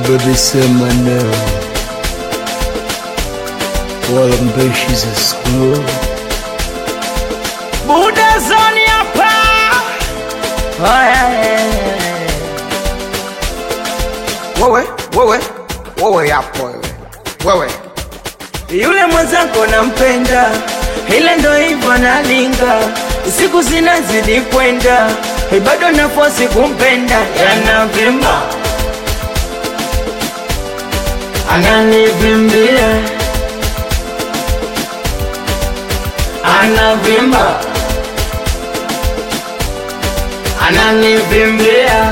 baby sema neo wala mbeshi za skulu Buda zoni hapa wewe wewe wewe yapo wewe wewe yule mwenzako nampenda, ila ndo hivyo nalinga, siku zinazidi kwenda, bado nafosi kumpenda, yanavimba ananivimbia, anavimba ananivimbia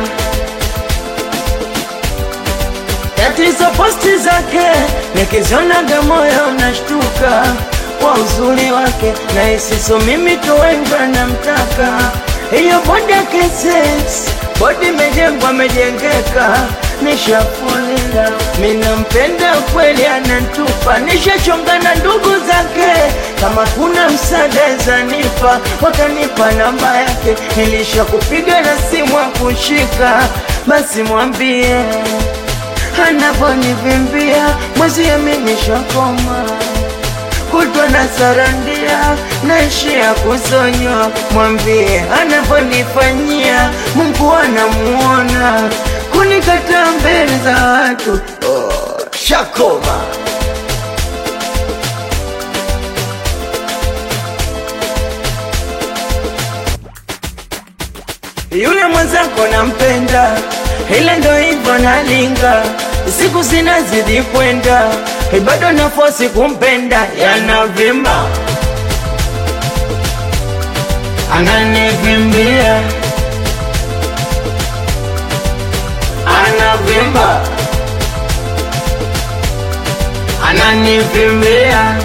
tatizo posti zake nikizionaga moyo unashtuka kwa uzuri wake na isiso mimi tu wengi namtaka hiyo bodi yake sex bodi imejengwa amejengeka nishafulia minampenda kweli anantupa nishachonga na ndugu zake kama kuna msaada zanipa wakanipa namba yake nilisha kupiga na simu akushika basi mwambie anavonivimbia mwezi aminishakoma kutwa na sarandia naishia kusonywa mwambie anavonifanyia mungu anamuona kunikata mbele za watu oh, shakoma yule mwenzako nampenda, ila ndo hivyo nalinga, siku zinazidi kwenda, bado nafosi kumpenda, yanavimba ananivimbia, anavimba ananivimbia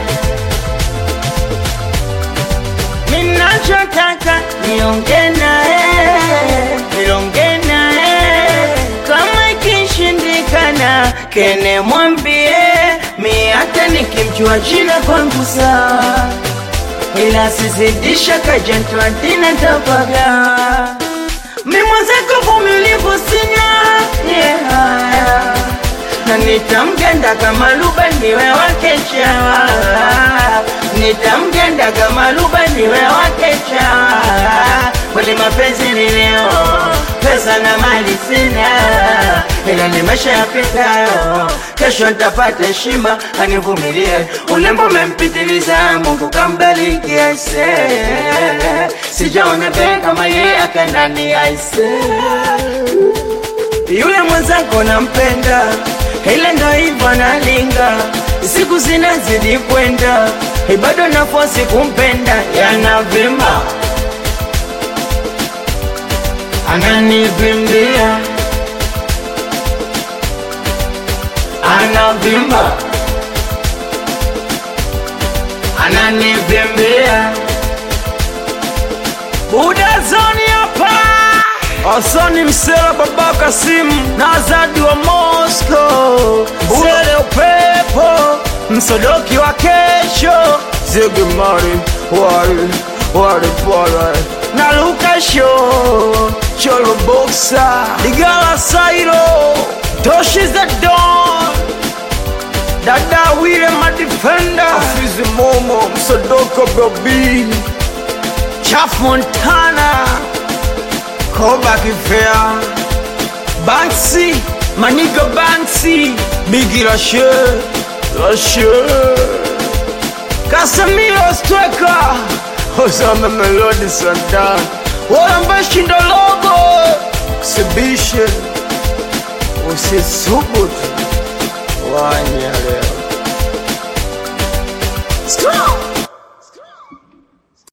minachotaka niongee naye nilonge naye kama ikishindikana kene mwambie mi hata nikimjua jina kwangu sawa ila sizidisha kajentwadina tapaga mi mwenzako vumilivu sinya yeah. na nitamgenda kama luba niwe wake chawa nitamgenda kama luba niwe wake chawa kweli mapenzi ni leo pesa na mali sina ila ni maisha yapitayo kesho ntapata heshima anivumilie ulembo umempitiliza mungu kambariki aise sijaona be kama ye akanani aise yule mwenzako nampenda, ila ndo hivyo nalinga, siku zinazidi kwenda, bado nafosi kumpenda, yanavimba ananivimbia, anavimba ananivimbia Buda zoni hapa Asani Msela Baba Kasim na Azadi wa Moscow Msele upepo Msodoki wa kesho zege mari wari wari pala na Luka Show cholo boxa Ligala Sairo Toshi za Don Dada Wile Madefender afizi momo msodoko babi Chaf Montana Koba Kifea Banksy Maniga Banksy bigi rashe rashe Casemiro Striker osama melodi sandan Walambashindo Logo sibishe usisubutu wanyale